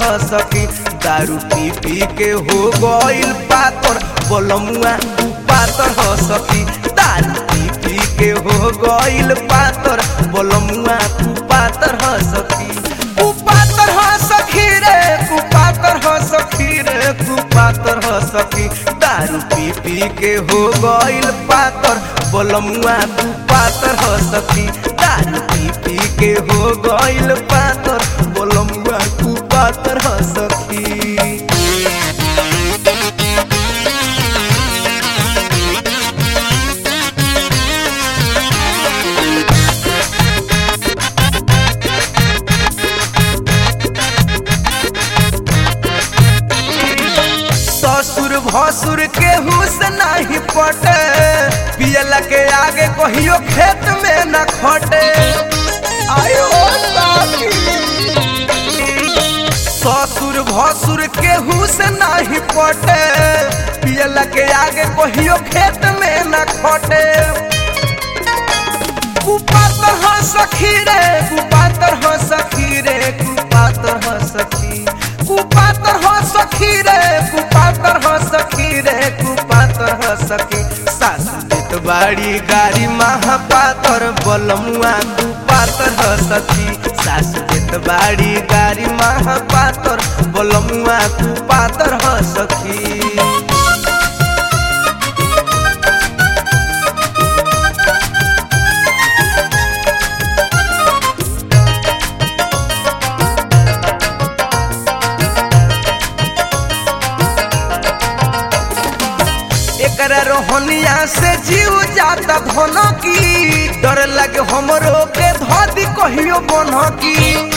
ह सखी दारू पी पी के हो गइल पातर बोलमुआ तू पातर ह सखी दारू पी पी के हो गइल पातर बोलमुआ तू पातर ह सखी तू पातर ह सखी रे तू पातर ह सखी रे तू पातर ह सखी दारू पी पी के हो गइल पातर बोलमुआ तू पातर ह सखी दारू पी पी के हो गइल पातर बोलमुआ तू पातर ह सखी ससुर भसुर के हुस नहीं पटे पियला के आगे कहियो खेत में न खटे आयो साथी। ससुर भसुर के हुस नहीं पटे पियला के आगे कहियो खेत में न खटे कुपातर ह सखी रे कुपातर ह सखी रे कुपातर ह सखी कुपातर ह सखी रे कुपातर ह सखी रे कुपातर ह सखी सासु देत बाड़ी गाड़ी महापातर बलमुआ कुपातर ह सखी सासु देत बाड़ी गाड़ी महापातर बलमुआ कुपातर ह सखी एकरा रोहनिया से जीव जाता धन की डर लगे हमरो के धदी कहियो बन की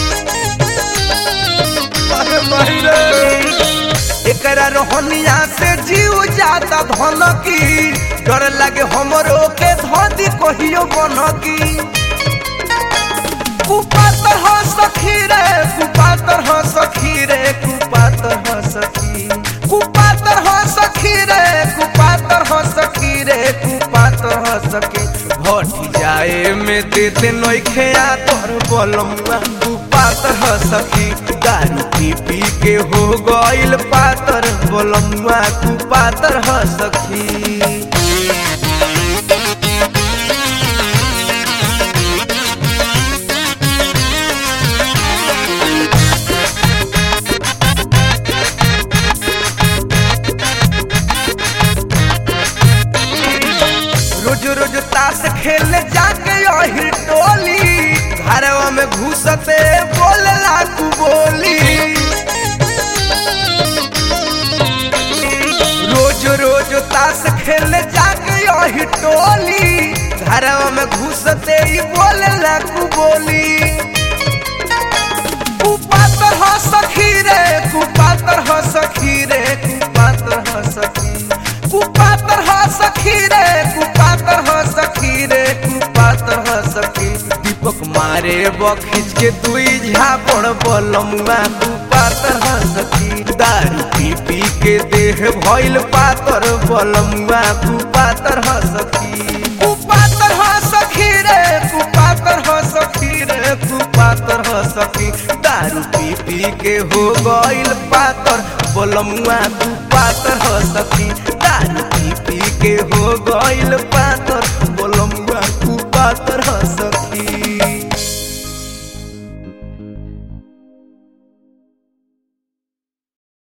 अरे भाई रे। एकरा रोहनिया से जीव जाता धन की डर लगे हमरो के धदी कहियो बन की कुपातर ह सखी रे कुपातर ह सखी रे कुपातर ह सखी कुपातर ह सखी रे कुपातर ह सखी रे कुपातर ह सखी भटी जाए में देते नइखे आ तोर बलमुआ कुपातर ह सखी दारू पी पी के हो गइल पातर बलमुआ कुपातर ह सखी रोज रोज ताश खेलने जाके यही टोली घरवा में घुसते बोले लाखू बोली रोज रोज ताश खेलने जाके यही टोली घरवा में घुसते ही बोले लाखू बोली कुपातर ह सखी रे कुपातर ह सखी रे कुपातर ह सखी कुपातर ह सखी रे कुपातर ह सखी रे कुपातर ह सखी दीपक मारे बखिच के दुई झापड़ बलमुआ कुपातर ह सखी दारू पी पी के देह भइल पातर बलमुआ कुपातर ह सखी कुपातर ह सखी रे कुपातर ह सखी रे कुपातर ह सखी दारू पी पी के हो गइल पातर बोलमुआ तू पातर ह सखी दारू पी पी के हो गइल पातर